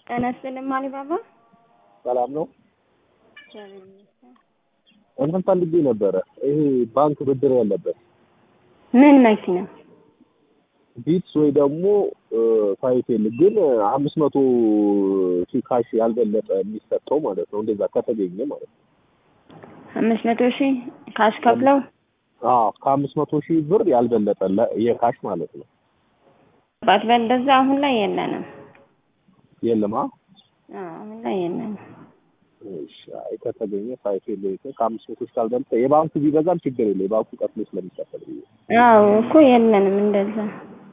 ጤና ይስጥልኝ አሊባባ። ሰላም ነው። እግዚአብሔር ይመስገን። እንትን ፈልጌ ነበረ። ይሄ ባንክ ብድር ያለበት ምን መኪና? ቢትስ ወይ ደግሞ ፋይፌል ግን አምስት መቶ ሺህ ካሽ ያልበለጠ የሚሰጠው ማለት ነው። እንደዛ ከተገኘ ማለት ነው። አምስት መቶ ሺህ ካሽ ከፍለው አዎ ከአምስት መቶ ሺህ ብር ያልበለጠ ለ- የካሽ ማለት ነው። ባት በእንደዛ አሁን ላይ የለንም። የለማ አዎ አሁን ላይ የለንም። እሺ፣ አይ ከተገኘ ፋይፌል ከአምስት መቶ ሺህ ካልበለጠ የባንኩ ቢበዛም ችግር የለ የባንኩ ቀጥሎ ስለሚከፈል ብዬ አዎ እኮ የለንም እንደዛ